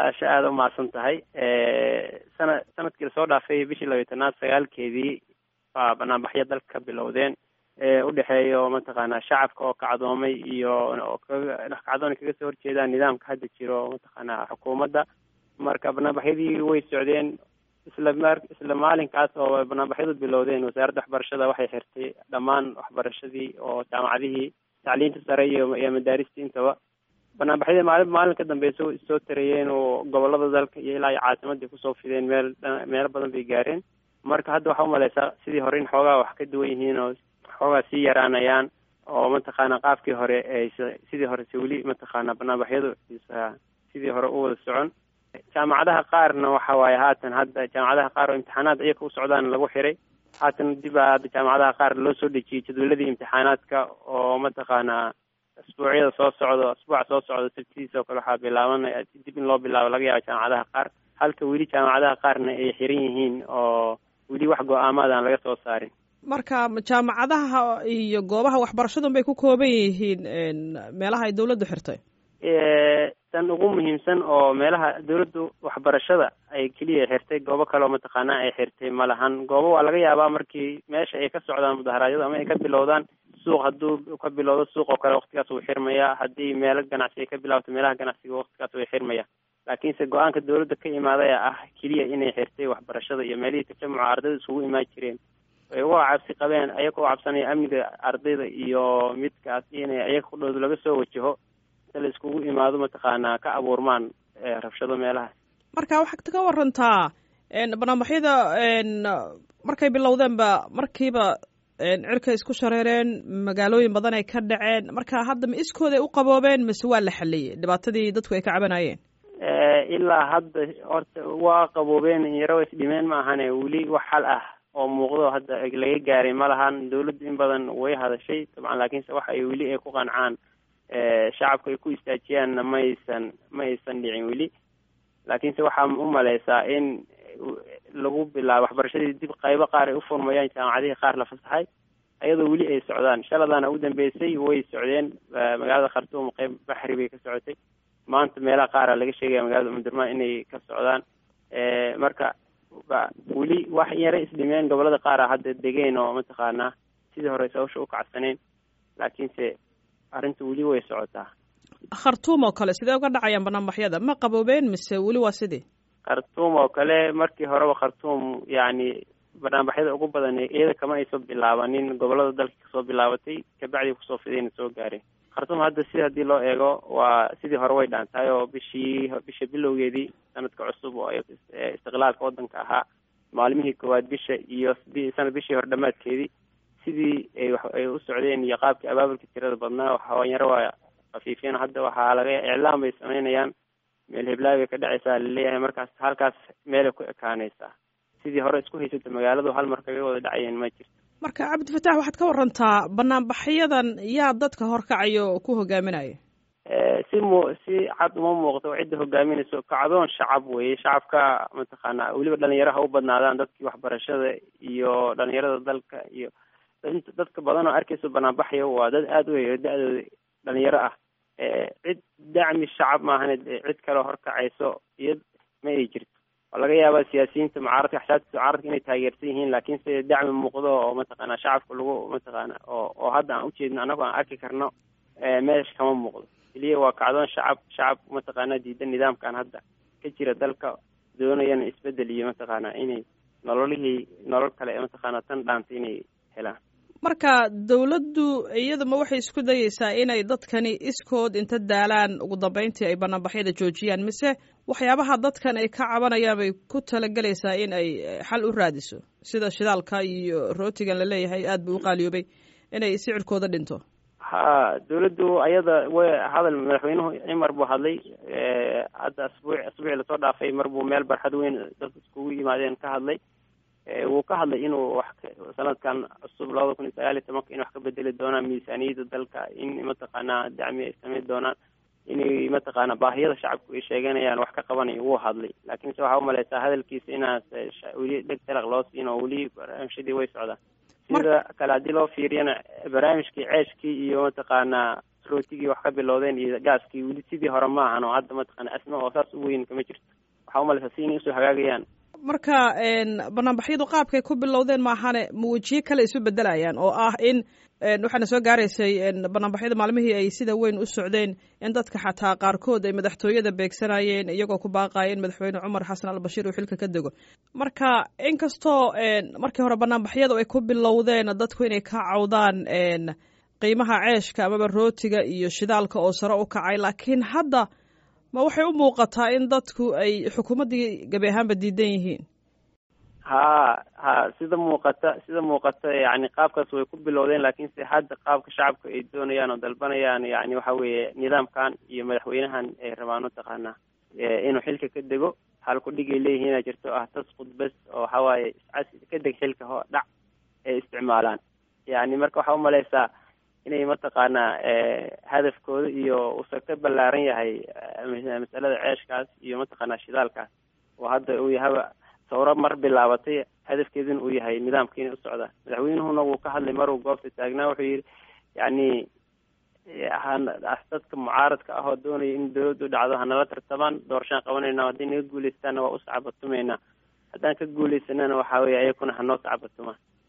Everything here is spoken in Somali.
caasha aada u mahadsan tahay sana sanadkii lasoo dhaafay bishii labiyi tanaad sagaalkeedii baa banaanbaxyo dalka ka bilowdeen udhexeeyo mataqaanaa shacabka oo kacdoomay iyo oo kaga kacdoon kaga soo horjeedaan nidaamka hadda jiro mataqaanaa xukuumadda marka banaanbaxyadii way socdeen isla mar isla maalinkaas oo banaanbaxyadu bilowdeen wasaaradda waxbarashada waxay xirtay dhammaan waxbarashadii oo jaamacadihii tacliinta sare iyo iyo madaarista intaba banaanbaxyadii maalin maalin ka dambeysa soo tarayeen oo gobolada dalka iyo ilaa iyo caasimadii kusoo fideen meel meelo badan bay gaareen marka hadda waxaa umaleysaa sidii hore in xoogaa wax ka duwan yihiin oo xoogaa sii yaraanayaan oo mataqaana qaabkii hore ay sidii hore se weli mataqaana banaanbaxyadu sidii hore u wada socon jaamacadaha qaarna waxa waaye haatan hadda jaamacadaha qaar oo imtixaanaad iyaka u socdaan lagu xiray haatan dib a hadda jaamacadaha qaar loo soo dejiyey jadwaladii imtixaanaadka oo mataqaanaa asbuucyada soo socdo asbuuca soo socdo sabtidiisa oo kale waxaa bilaabanaya dib in loo bilaabo laga yaabo jaamacadaha qaar halka weli jaamacadaha qaarna ay xiran yihiin oo weli wax go-aamaad aan laga soo saarin marka jaamacadaha iyo goobaha waxbarashadun bay ku kooban yihiin meelaha ay dawladdu xirtay tan ugu muhiimsan oo meelaha dawladdu waxbarashada ay keliya xirtay goobo kale oo mataqaanaa ay xirtay ma lahan goobo waa laga yaabaa markii meesha ay ka socdaan mudaharaadyadu ama ay ka bilowdaan suuq hadduu ka bilowdo suuq oo kale waktigaas wuu xirmaya haddii meelo ganacsi ay ka bilaabato meelaha ganacsiga waktigaas way xirmaya laakiinse go-aanka dawladda ka imaadaya ah keliya inay xirtay waxbarashada iyo meelihii tajamuca ardayda isugu imaan jireen ay uga cabsi qabeen ayaga u cabsanaya amniga ardayda iyo midkaas inay ayaga kudhowda laga soo wajaho inta la iskugu imaado mataqaanaa ka abuurmaan rabshado meelahaas marka waxaad ka warantaa banaanbaxyada markay bilowdeenba markiiba cirkay isku shareereen magaalooyin badan ay ka dhaceen marka hadda ma iskooday u qaboobeen mise waa la xaliyey dhibaatadii dadku ay ka cabanayeen ilaa hadda horta waa qaboobeen yaro isdhimeen ma ahane weli wax xal ah oo muuqdo hadda laga gaaray ma lahan dawladdu in badan way hadashay dabcan laakiinse waxa ay weli ay ku qancaan shacabka ay ku istaajiyaanna ma aysan ma aysan dhicin weli laakiinse waxaa u maleysaa in lagu bilaabo waxbarashadii dib qaybo qaar ay u furmayaan jaamacadihii qaar la fasaxay ayadoo weli ay socdaan shaladaana u dambeysay way socdeen magaalada khartuum qeyb baxri bay ka socotay maanta meelaha qaara laga sheegaya magaalada umdurmaan inay ka socdaan marka weli wax yara isdhimeen gobolada qaara hadda degeen oo mataqaanaa sidii hore sawasha u kacsaneen laakiinse arrinta weli way socotaa khartuum oo kale sidee uga dhacayaan banaanbaxyada ma qaboobeen mise weli waa sidii khartuum oo kale markii horeba khartuum yacni banaanbaxyada ugu badan iyada kama ayso bilaabanin gobolada dalka kasoo bilaabatay kabacdii kusoo fidayna soo gaareen khartuum hadda si haddii loo eego waa sidii hore way dhaantahay oo bishii bisha bilowgeedii sanadka cusub oo istiqlaalka waddanka ahaa maalmihii koowaad bisha iyo sanad bishii hore dhamaadkeedii sidii ay ay u socdeen iyo qaabkii abaabulka tirada badnaa hawanyaro waa khafiifiyeen hadda waxaa laga iclaam bay sameynayaan meel heblaay bay ka dhacaysaa laleeyahay markaas halkaas meelay ku ekaanaysaa sidii hore isku haysata magaaladu hal mar kaga wada dhacayeen ma jirto marka cabdifatax waxaad ka warantaa banaanbaxyadan yaa dadka horkacayo ku hogaaminaya si mu si cad uma muuqdo cidda hogaaminayso kacdoon shacab weeye shacabka mataqaanaa weliba dhalinyaraha u badnaadaan dadkii waxbarashada iyo dhalinyarada dalka iyo dadka badan oo arkayso banaanbaxaya waa dad aada u heyo da-dooda dhalinyaro ah cid dacmi shacab maahane cid kaleo horkacayso iyo ma ay jirto waa laga yaabaa siyaasiyiinta mucaaradka axsaabta mucaaradka inay taageersan yihiin laakiinse dacmi muuqdo oo mataqaana shacabka lagu mataqaana oo oo hadda aan ujeedno anagoo aan arki karno meesha kama muuqdo keliya waa kacdoon shacab shacab mataqaana diidan nidaamkan hadda ka jira dalka doonayana isbedel iyo mataqaana inay nololihii nolol kale mataqaana tan dhaanta inay helaan marka dawladdu iyaduma waxay isku dayeysaa inay dadkani iskood inta daalaan ugu dambeyntii ay banaanbaxyada joojiyaan mise waxyaabaha dadkan ay ka cabanayaan bay ku talagelaysaa in ay xal u raadiso sida shidaalka iyo rootigan la leeyahay aada buu u qaaliyoobay inay sicirkooda dhinto ha dawladdu ayada way hadal madaxweynuhu cimar buu hadlay hadda asbuuc asbuucii lasoo dhaafay mar buu meel barxad weyn dadka iskugu yimaadeen ka hadlay wuu ka hadlay inuu wax sanadkan cusub labada kun iyo sagaal iyo tobanka in wax ka bedeli doonaan miisaaniyadda dalka in mataqaanaa dacmi ay sameyn doonaan inay mataqaana baahiyada shacabku ay sheeganayaan wax ka qabanayo wuu hadlay laakiinse waxaa umaleysaa hadalkiisa inaas weli dheg talaq loo siin oo weli barnaamijyadii way socdaan sida kale haddii loo fiiriyana barnaamijkii ceeshkii iyo mataqaanaa rootigii wax ka bilowdeen iyo gaaskii weli sidii hore ma ahan oo hadda mataqaana asma oo saas u weyn kama jirto waxaa umalaysaa si inay usoo hagaagayaan marka banaanbaxyadu qaabkay ku bilowdeen maahane ma wejiye kale isu bedelayaan oo ah in waxaana soo gaaraysay banaanbaxyada maalmihii ay sida weyn u socdeen in dadka xataa qaarkood ay madaxtooyada beegsanayeen iyagoo ku baaqaya in madaxweyne cumar xasan albashiir uu xilka ka dego marka inkastoo markii hore banaanbaxyadu ay ku bilowdeen dadku inay ka cawdaan qiimaha ceeshka amaba rootiga iyo shidaalka oo sare u kacay laakiin hadda ma waxay u muuqataa in dadku ay xukuumaddii gabi ahaanba diidan yihiin ha ha sida muuqata sida muuqata yani qaabkaas way ku bilowdeen laakiin se hadda qaabka shacabka ay doonayaan oo dalbanayaan yani waxa weeye nidaamkan iyo madaxweynahan ay rabaan mataqaanaa inuu xilka ka dego halku dhigay leeyihiin inaa jirto ah tasqud bes oo waxa waaye iscas ka deg xilka ho dhac ay isticmaalaan yani marka waxaa umalaysaa inay mataqaanaa hadafkooda iyo usa ka ballaaran yahay masalada ceeshkaas iyo mataqaanaa shidaalkaas oo hadda uu yahaba sawro mar bilaabatay hadafkeeduna uu yahay nidaamka inay u socdaan madaxweynuhuna wuu ka hadlay maruu goobta taagnaa wuxuu yidhi yani dadka mucaaradka ah oo doonaya in dawladdu dhacdo hanala tartamaan doorashaan qabanayna haddii naga guuleystaana waa u sacabatumaynaa haddaan ka guuleysanana waxa weye ayakuna hanoo sacabatumaan